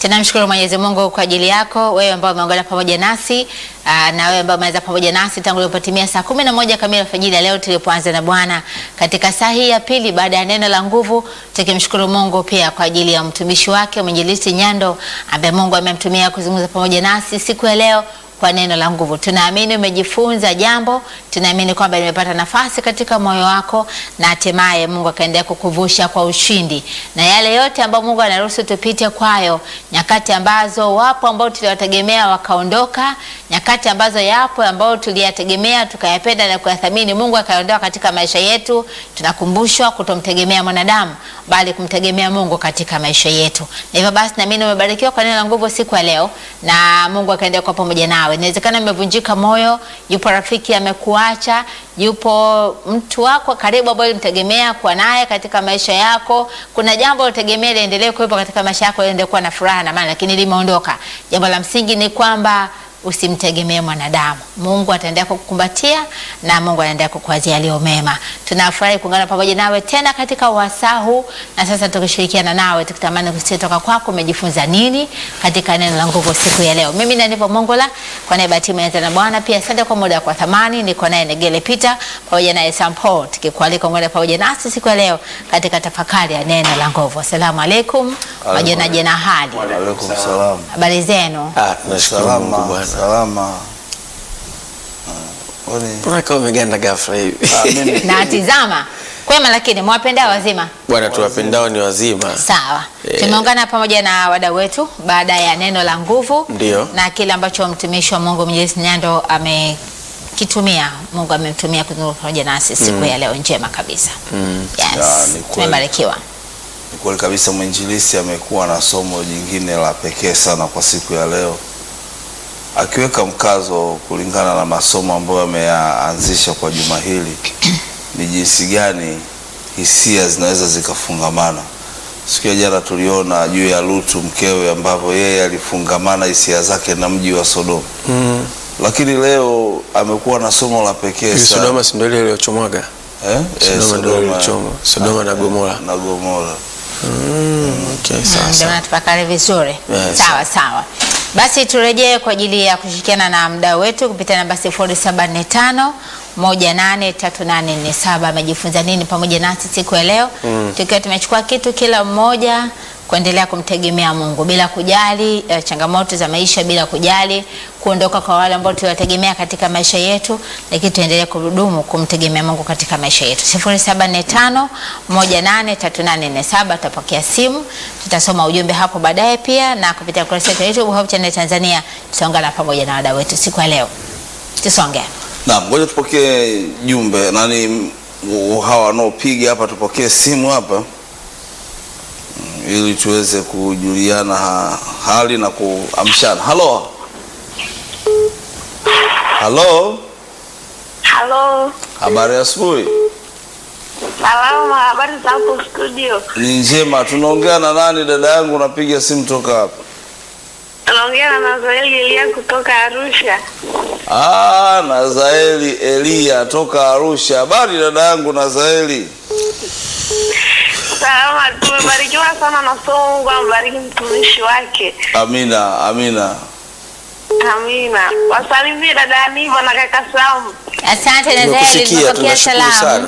Tunamshukuru Mwenyezi Mungu kwa ajili yako wewe ambao umeungana pamoja nasi aa, na wewe ambao umeweza pamoja nasi tangu ilipotimia saa kumi na moja kamili alfajiri ya leo tulipoanza na Bwana katika saa hii ya pili baada ya neno la nguvu, tukimshukuru Mungu pia kwa ajili ya mtumishi wake mwinjilisti Nyando ambaye Mungu amemtumia kuzungumza pamoja nasi siku ya leo kwa neno la nguvu. Tunaamini umejifunza jambo, tunaamini kwamba limepata nafasi katika moyo wako na hatimaye Mungu akaendelea kukuvusha kwa ushindi na yale yote ambayo Mungu anaruhusu tupite kwayo, nyakati ambazo wapo ambao tuliwategemea wakaondoka, nyakati ambazo yapo ambao tuliyategemea tukayapenda na kuyathamini, Mungu akaondoa katika maisha yetu. Tunakumbushwa kutomtegemea mwanadamu, bali kumtegemea Mungu katika maisha yetu. Na hivyo basi, naamini umebarikiwa kwa neno la nguvu siku ya leo, na Mungu akaendelea kuwa pamoja nawe. Inawezekana umevunjika moyo, yupo rafiki amekuacha, yupo mtu wako karibu ambaye ulimtegemea kuwa naye katika maisha yako. Kuna jambo ulitegemea liendelee kuwepo katika maisha yako, liendelee kuwa na furaha na amani, lakini limeondoka. Jambo la msingi ni kwamba usimtegemee mwanadamu. Mungu ataendelea kukukumbatia na Mungu anaendelea kukuwazia yaliyo mema. Tunafurahi kuungana pamoja nawe tena katika wasaa huu, na sasa tukishirikiana nawe tukitamani kusikia toka kwako umejifunza nini katika neno la nguvu siku ya leo. Mimi Nanivo Mongola kwa niaba ya timu ya na Bwana, pia asante kwa muda kwa thamani. Niko naye Negele Peter pamoja naye Sampo, tukikualika ungane pamoja nasi siku ya leo katika tafakari ya neno la nguvu. Asalamu alaikum, majina jena hali, Alaikum salam. habari zenu? Ah, tunashukuru Mungu Salama, bwana. salama. Ah, kwani- Mbona kama umeganda ghafla hivi? ah, mimi- na tizama kwema, lakini mwapendao wazima Bwana tuwapendao ni wazima. Sawa, Eh. tumeungana pamoja na wadau wetu baada ya neno la nguvu Ndio. na kile ambacho mtumishi wa Mungu Mwenyezi Nyando amekitumia. Mungu amemtumia kuzungumza pamoja nasi siku ya leo njema kabisa. Ya, Yes, ni kweli. tumebarikiwa. Ni kweli kabisa mwinjilisi amekuwa na somo jingine la pekee sana kwa siku ya leo, akiweka mkazo kulingana na masomo ambayo ameyaanzisha kwa juma hili, ni jinsi gani hisia zinaweza zikafungamana. Siku ya jana tuliona juu ya Lutu mkewe, ambavyo yeye alifungamana hisia zake na mji wa Sodoma, Mm. lakini leo amekuwa na somo la pekee Hivi sana Sodoma si ndio ile iliyochomwaga? Eh? Eh, Sodoma ndio ilichoma. Sodoma na Gomora. na Gomora. Mm, okay, sawa Ndio sawa. natupakale vizuri. Yes. Sawa sawa. Basi turejee kwa ajili ya kushirikiana na mdau wetu kupitia namba 0745 183847 amejifunza nini pamoja nasi siku ya leo tukiwa tumechukua kitu kila mmoja kuendelea kumtegemea Mungu bila kujali eh, changamoto za maisha, bila kujali kuondoka kwa wale ambao tuliwategemea katika maisha yetu, lakini tuendelee kudumu kumtegemea Mungu katika maisha yetu. 0745 183847 tutapokea simu, tutasoma ujumbe hapo baadaye pia, na kupitia kurasa yetu ya YouTube Hope Channel Tanzania tutaungana pamoja na wadau wetu siku ya leo. Tusonge. Naam, ngoja tupokee jumbe nani m- hawa wanaopiga hapa, tupokee simu hapa mm, ili tuweze kujuliana ha, hali na kuamshana. Halo, halo, Halo, habari ya asubuhi. salama. Habari za hapo studio? Ni njema. Tunaongea na nani dada yangu? Unapiga simu toka hapa? Naongea na Nazaeli Elia kutoka Arusha. Ah, Nazaeli Elia toka Arusha. Habari dada yangu Nazaeli. Salama, tumebarikiwa sana na somo. Mungu ambariki mtumishi wake. Amina, amina. Amina. Wasalimie dada Aniva na kaka Samu. Asante Nazeli, Tumekusikia, nimepokea tunashukuru salamu. sana.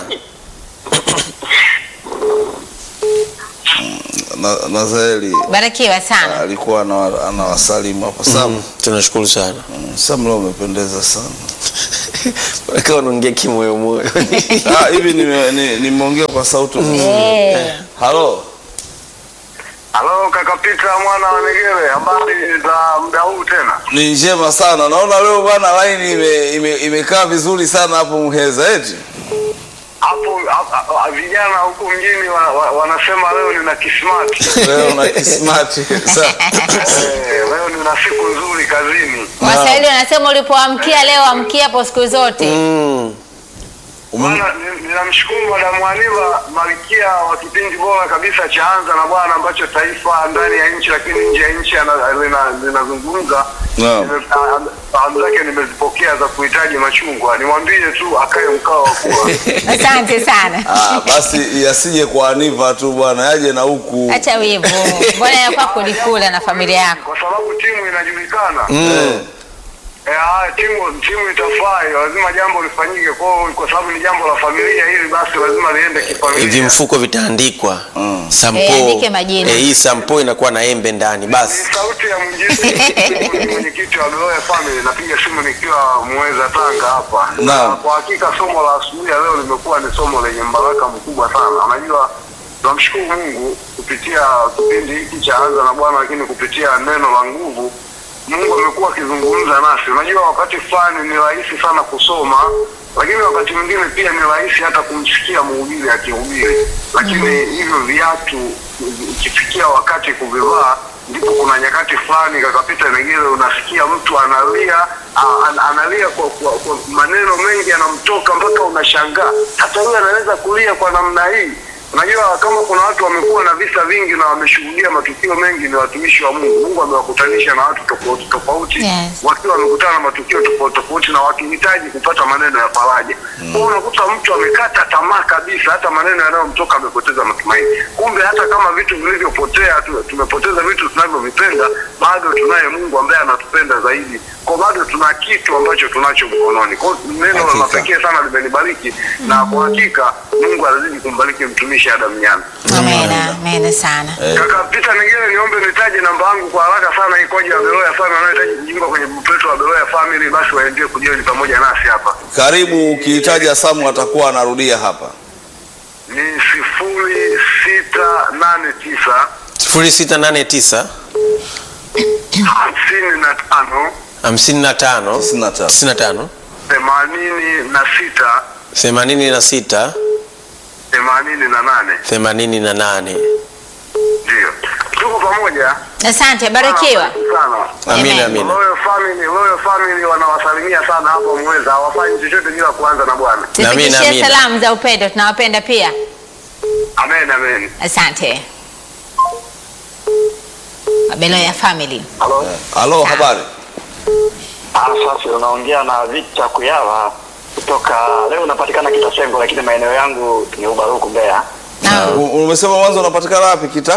Na, Nazaeli Barikiwa sana. alikuwa ana- anawasalimu hapo. Sam, Mm, Tunashukuru sana. mm, Sam leo umependeza sana. Mbona kama unaongea kimoyo moyo. Ah, hivi nime- ni- nimeongea kwa sauti. Eh. Halo. Halo kaka Peter mwana wa Negere, habari za muda huu tena? Ni njema sana. Naona leo bwana line ime, ime, imekaa vizuri sana hapo Muheza eti. Hapo hapo- hapo, vijana huku mjini wa, wa, wanasema leo nina kismati. Leo na kismati. Sa- eh, leo nina siku nzuri kazini. Waswahili wanasema ulipoamkia leo amkia hapo siku zote. Mm. Ume- Bwana, ni- ninamshukuru Madamu Aniva, malkia wa kipindi bora kabisa cha Anza na Bwana ambacho taifa ndani ya nchi lakini nje ya nchi ana- lina- linazungumza Naam. Nime- salamu- salamu zake nimezipokea za kuhitaji machungwa, nimwambie tu akae mkao wa kula. Asante sana. Ah, basi yasije kwa Aniva tu bwana, yaje na huku. Acha wivu. Mbona ya kwako ulikula na familia yako? kwa sababu timu inajulikana Eh, Eh, ah, timu timu itafai, lazima jambo lifanyike kwa kwa sababu ni jambo la familia hili, basi lazima liende hivi kifamilia. mfuko vitaandikwa Mm. sampo Eh, andike majina. Eh, hii sampo inakuwa na embe ndani Ni basi sauti ya mwinjilisti ni mwenyekiti wa Beloya Family, napiga simu nikiwa Muheza Tanga hapa. Naam. Na Kwa hakika somo la asubuhi ya leo limekuwa ni somo lenye mbaraka mkubwa sana. Unajua, tunamshukuru Mungu kupitia kipindi hiki cha Anza na Bwana, lakini kupitia neno la nguvu Mungu amekuwa akizungumza nasi. Unajua, wakati fulani ni rahisi sana kusoma, lakini wakati mwingine pia ni rahisi hata kumsikia mhubiri akihubiri, lakini hivyo viatu ikifikia wakati kuvivaa, ndipo kuna nyakati fulani kakapita Negere, unasikia mtu analia a- an, analia kwa, kwa, kwa maneno mengi yanamtoka mpaka unashangaa, hata huyu anaweza kulia kwa namna hii. Unajua, kama kuna watu wamekuwa na visa vingi na wameshuhudia matukio mengi, ni watumishi wa Mungu. Mungu amewakutanisha na watu tofauti tofauti Yes. wakiwa wamekutana na matukio tofauti tofauti na wakihitaji kupata maneno ya faraja. Kwa hiyo unakuta mtu amekata tamaa kabisa, hata maneno yanayomtoka amepoteza matumaini. Kumbe hata kama vitu vilivyopotea, tu- tumepoteza vitu tunavyovipenda, bado tunaye Mungu ambaye anatupenda zaidi, kwa bado tuna kitu ambacho tunacho mkononi. Kwa hiyo neno la Hakika. pekee sana limenibariki, na kwa hakika Mungu azidi kumbariki mtumishi Adam Nyanda. Amena, amena sana. Kaka Peter Nigere, niombe nitaje namba yangu kwa haraka sana, ikoje ya Beloya Family wanaohitaji kujiunga kwenye grupu letu la Beloya Family, basi waendee kujioni pamoja nasi hapa. Karibu, ukihitaja Samu atakuwa anarudia hapa. Ni sifuri sita nane tisa 0689 hamsini na tano 55 95. 95 themanini na sita 86 themanini na nane. 88 Ndio tuko pamoja. Asante, barikiwa. sana. amina Amen. amina Royal Family, Royal Family wanawasalimia sana hapo Mweza, hawafanyi chochote bila kuanza na Bwana. Amina, Tufikishie amina. salamu za upendo, tunawapenda pia. Amen, amen. Asante. Beloya family. Halo. Halo, habari? Ah, sasa unaongea na Victor Kuyava kutoka leo unapatikana Kitasengo, lakini maeneo yangu ni Ubaruku Mbeya. Na U- Umesema mwanzo unapatikana wapi kita?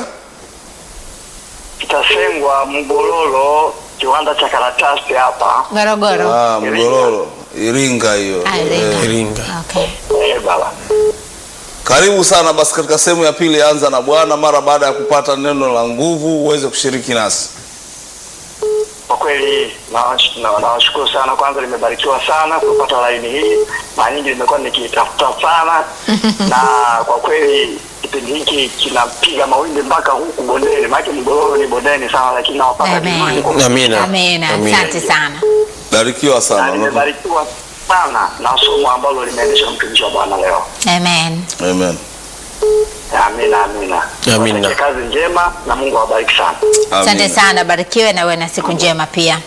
Kitasengwa Mgololo, kiwanda cha karatasi hapa. Morogoro. Ah, Mgororo, Iringa hiyo. Ah, Iringa. Eh, Iringa Okay. Eh, baba. Karibu sana basi katika sehemu ya pili ya anza na Bwana, mara baada ya kupata neno la nguvu uweze kushiriki nasi. Kwa kweli nawash- na- nawashukuru sana, kwanza nimebarikiwa sana kupata laini hii. Mara nyingi nimekuwa nikitafuta sana na kwa kweli kipindi hiki kinapiga mawimbi mpaka huku bondeni, maana Mgololo ni bondeni sana, lakini nawapata Amen. vizuri kwa amina Amena. Amina. Asante sana. Barikiwa na sana. nimebarikiwa sana na somo ambalo limeendeshwa mtumishi wa Bwana leo. Amen. Amen. Amina, amina. Amina. Watakie kazi njema na Mungu awabariki sana. Asante Amina. sana, barikiwe na uwe na siku njema pia.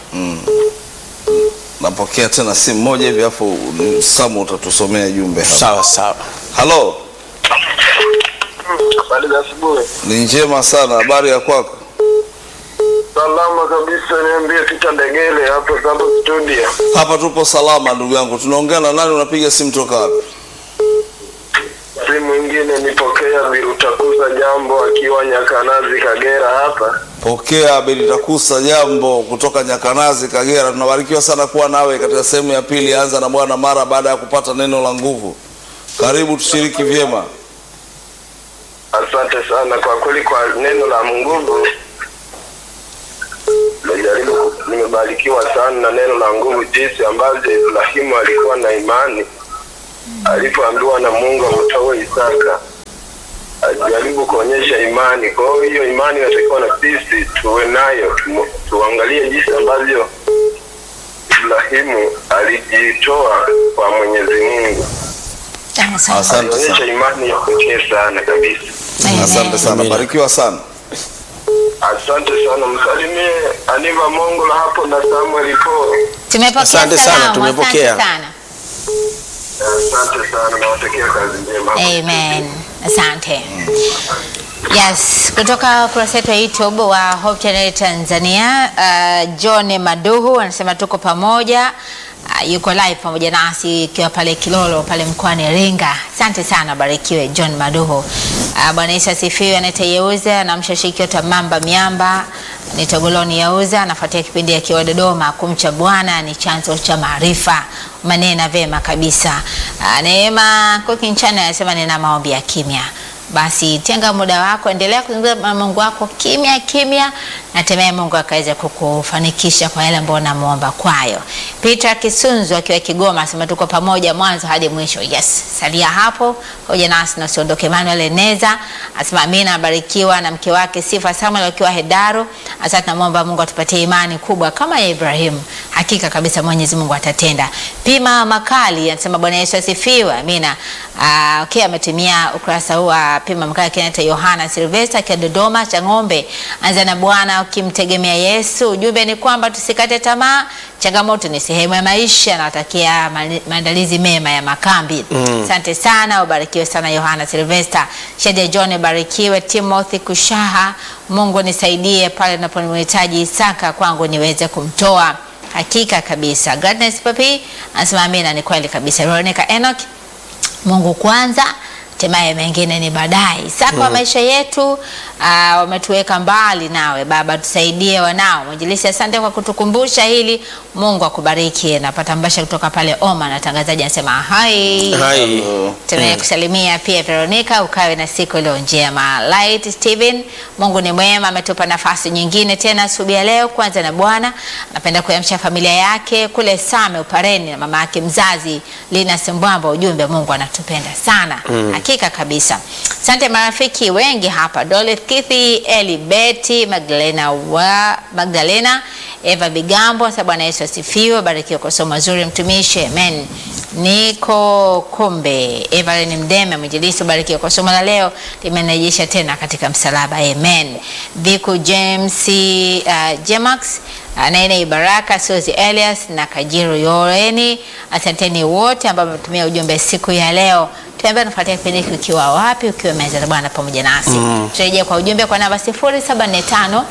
Napokea tena simu moja hivi afu Samu utatusomea jumbe hapa. sawa sawa Halo, Habari za asubuhi. ni njema sana. Habari ya kwako? Salama kabisa, niambie Tita Ndegele hapo Sambo Studio. Hapa tupo salama ndugu yangu. Tunaongea na nani? Unapiga simu toka wapi? Simu ingine nipokea Birutakuza Jambo akiwa Nyakanazi Kagera hapa. Pokea Belitakusa jambo kutoka Nyakanazi, Kagera. Tunabarikiwa sana kuwa nawe katika sehemu ya pili ya anza na Bwana mara baada ya kupata neno la nguvu. Karibu tushiriki vyema. Asante sana kwa kweli kwa neno la nguvu. Nimejaribu, nimebarikiwa sana na neno la nguvu, jinsi ambavyo Ibrahimu alikuwa na imani alipoambiwa na Mungu amtoe Isaka, alijaribu kuonyesha imani. Kwa hiyo hiyo imani inatakiwa na sisi tuwe nayo, tumu- tuangalie jinsi ambavyo Ibrahimu alijitoa kwa Mwenyezi Mungu, Asante. Asante alionyesha sana. imani ya pekee sana kabisa. Amen. Asante sana. Amina. Barikiwa sana. Asante sana, msalimie Aniva Mongola hapo na Samuel Po. Tumepokea Asante sana, salamu. tumepokea. Asante sana. Asante sana, nawatakia kazi njema. Amen. Asante. Yes, kutoka kurasa yetu ya YouTube wa Hope Channel Tanzania, uh, John Maduhu anasema tuko pamoja. Uh, yuko live pamoja nasi ikiwa pale Kilolo pale mkoani Iringa. Asante sana, barikiwe John Maduhu. Uh, Bwana Yesu asifiwe. Anaita Yeuza anamsha shiriki yote Mamba Miamba ni Togoloni Yauza anafuatia kipindi akiwa Dodoma. Kumcha Bwana ni chanzo cha maarifa, manena vema kabisa. Uh, Neema Kokinchana anasema nina maombi ya kimya basi tenga muda wako, endelea kuzungumza na Mungu wako kimya kimya, na hatimaye Mungu akaweza kukufanikisha kwa yale ambayo unamuomba kwayo. Peter Kisunzu akiwa Kigoma asema tuko pamoja mwanzo hadi mwisho. Yes, salia hapo hoja nasi na usiondoke. Emmanuel Eneza asema amina, abarikiwa na mke wake Sifa Samuel akiwa Hedaru. Asante, tunamwomba Mungu atupatie imani kubwa kama ya Ibrahim. Hakika kabisa Mwenyezi Mungu atatenda. Pima Makali anasema Bwana Yesu asifiwe. Amina. Uh, okay, ametumia ukurasa huu wa Pima Makali kinaita Yohana Silvester akiwa Dodoma cha ng'ombe. Anza na Bwana ukimtegemea Yesu. Ujumbe ni kwamba tusikate tamaa, changamoto ni sehemu ya maisha. Nawatakia ma- maandalizi mema ya makambi. Asante sana, ubarikiwe sana Yohana Silvester. Shadia John barikiwe. Timothy Kushaha, Mungu nisaidie pale napomhitaji Isaka kwangu niweze kumtoa. Hakika kabisa. Gladness Papi anasema amina, ni kweli kabisa. Veronica Enoch Mungu kwanza, hatimaye mengine ni baadaye. Isaka wa maisha yetu ah, wametuweka mbali nawe Baba, tusaidie wanao. Mwinjilisi, asante kwa kutukumbusha hili. Mungu akubariki. Napata mbasha kutoka pale Oma, na tangazaji anasema hai Hai. Tunaye kusalimia pia Veronica, ukawe na siku iliyo njema. Light Steven, Mungu ni mwema, ametupa nafasi nyingine tena asubuhi ya leo. Kwanza na Bwana anapenda kuamsha familia yake kule Same Upareni na mama yake mzazi Lina Sembwamba. Ujumbe, Mungu anatupenda sana hakika kabisa. Asante marafiki wengi hapa, Dorothy Kithi, Eli Beti, Magdalena wa Magdalena, Eva Bigambo. Sasa Bwana Yesu asifiwe, barikiwa kwa somo zuri mtumishi, amen. Niko Kumbe, Evelyn Mdeme, mwinjilisti, barikiwa kwa somo la leo, limerejesha tena katika msalaba, amen. Viku James uh, Jemax uh, Nene Baraka, Suzy Elias na Kajiru Yoreni, asanteni wote ambao wametumia ujumbe siku ya leo. Tuambie unafuatia kipindi hiki ukiwa wapi, ukiwa meza za Bwana pamoja nasi. Turejea kwa ujumbe kwa namba 0745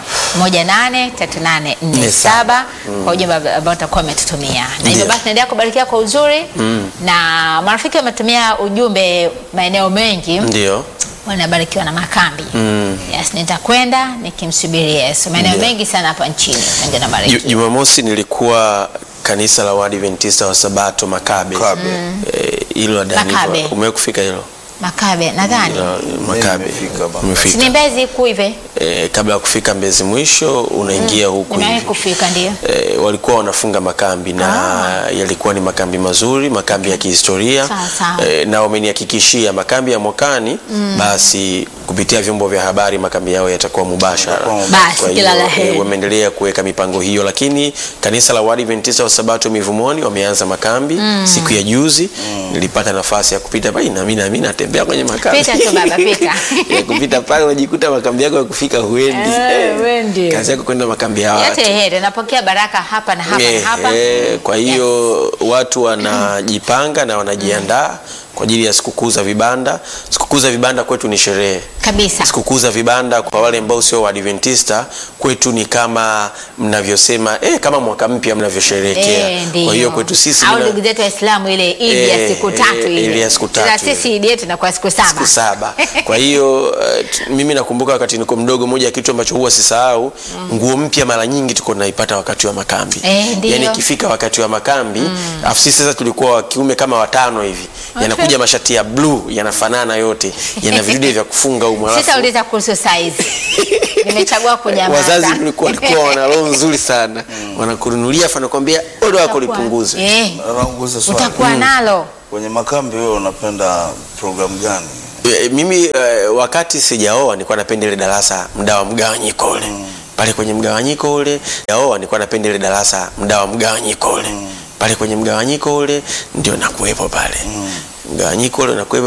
183847 kwa ujumbe ambao utakuwa umetutumia. Na hivyo Ndio. basi naendelea kubarikiwa kwa uzuri na marafiki wametumia ujumbe maeneo mengi Ndio. wanabarikiwa na makambi. Yes, nitakwenda nikimsubiri Yesu. Maeneo Ndio. mengi sana hapa nchini. Mengi Ju- nabarikiwa. Jumamosi nilikuwa kanisa la Waadventista wa Sabato Makabe. Kabe. Eh, Hilo Dani. Makabe. Umewahi kufika hilo? Makabe nadhani. Hilo, Makabe. nimefika Makabe. Umefika. Si ni Mbezi kuu hivi? Eh, kabla ya kufika Mbezi mwisho unaingia huku Nimewahi hivi. kufika ndio. E, walikuwa wanafunga makambi na yalikuwa ni makambi mazuri, makambi ya kihistoria Sawa, sawa. e, na wamenihakikishia makambi ya mwakani basi kupitia vyombo vya habari makambi yao yatakuwa mubashara. Yatakuwa mubashara. Basi, Kwa kila hiyo, la heri. e, wameendelea kuweka mipango hiyo, lakini kanisa la Waadventista wa Sabato Mivumoni wameanza makambi siku ya juzi. Nilipata nafasi ya kupita pale na mimi na mimi natembea kwenye makambi. Pita tu baba, pita. ya kupita pale unajikuta makambi yako ya kufika huendi. Eh, huendi. Kazi yako kwenda makambi ya watu. Yote heri, napokea baraka hapa na hapa Eh, na hapa. eh, kwa hiyo watu wanajipanga na wanajiandaa kwa ajili ya sikukuu za vibanda. Sikukuu za vibanda kwetu ni sherehe. Kabisa. Sikukuu za vibanda kwa wale ambao sio Waadventista kwetu ni kama mnavyosema eh, kama mwaka mpya mnavyosherehekea. Eh, ndio. kwa hiyo kwetu sisi au mina- ndugu zetu Waislamu ile Idi ya Eh, siku tatu eh, ile. ile ya siku Sasa tatu ile. sisi Idi yetu inakuwa siku saba. siku saba. Kwa hiyo uh, t- mimi nakumbuka wakati niko mdogo, moja ya kitu ambacho huwa sisahau, nguo mpya mara nyingi tuko tunaipata wakati wa makambi. Eh, ndio. yani ikifika wakati wa makambi, afu sisi sasa tulikuwa wa kiume kama watano hivi, yanakuja mashati ya blue yanafanana yote, yana vidude vya kufunga huko, alafu Sitauliza kuhusu size. Nimechagua kunyamaza. wazazi tulikuwa walikuwa wana roho nzuri sana, wanakununulia afa nakwambia odo wako Utakuwa- lipunguze. Eh, Nakuuliza swali. utakuwa nalo. Kwenye makambi wewe unapenda programu gani? E, mimi e, wakati sijaoa nilikuwa napenda ile darasa mda wa mgawanyiko ule pale kwenye mgawanyiko ule jaoa nilikuwa napenda ile darasa mda wa mgawanyiko ule pale kwenye mgawanyiko ule ndio nakuwepo pale mgawanyiko ule nakuwepo